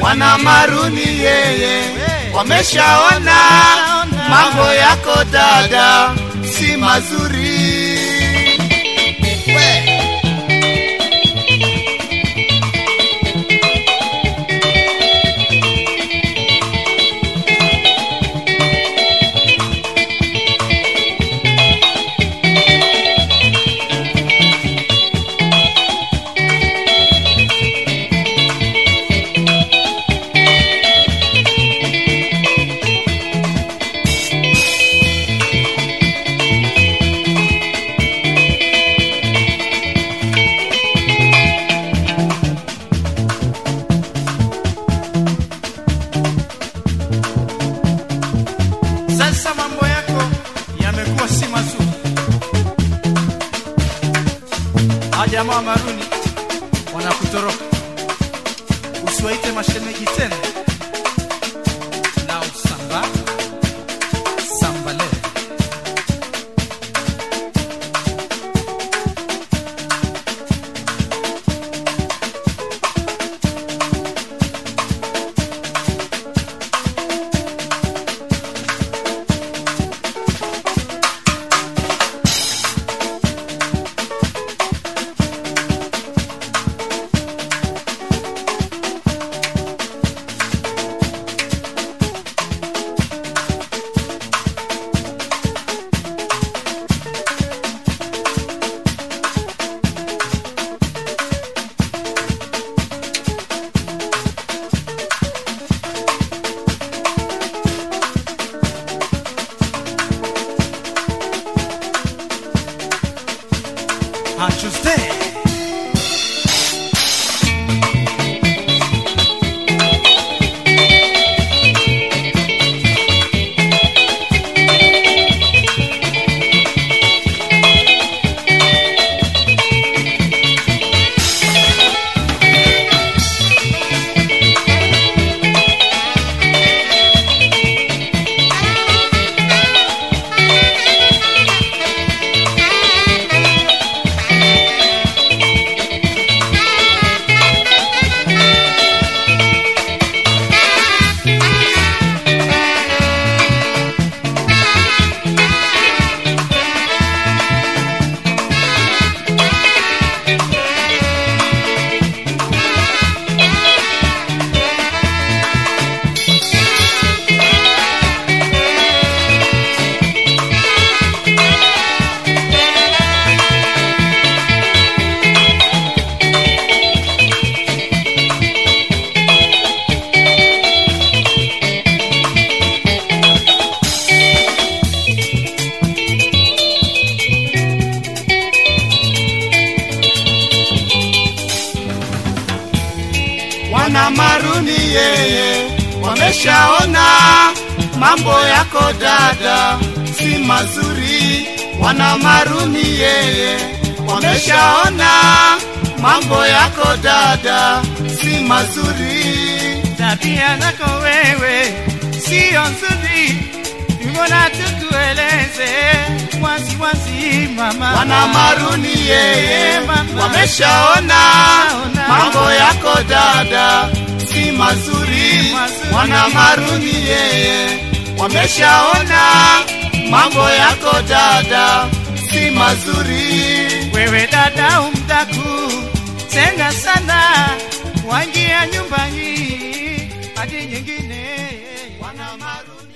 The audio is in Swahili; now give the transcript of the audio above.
wana maruni yeye wameshaona mambo yako dada si mazuri we. Sasa mambo yako yamekuwa si mazuri. Hawa jamaa wa maruni wanakutoroka, usiwaite mashemeji tena. Na usamba sambale Tuesday. wana maruni yeye wameshaona mambo yako dada si mazuri wana maruni yeye wameshaona mambo yako dada si mazuri tabia zako wewe sio nzuri, mbona tukueleze wazi wazi mama. wana maruni yeye Mama. wameshaona mambo yako dada si mazuri mazuri. wana maruni yeye wameshaona mambo yako dada si mazuri wewe dada umdaku senga sana, waingia nyumba hii hadi nyingine wana maruni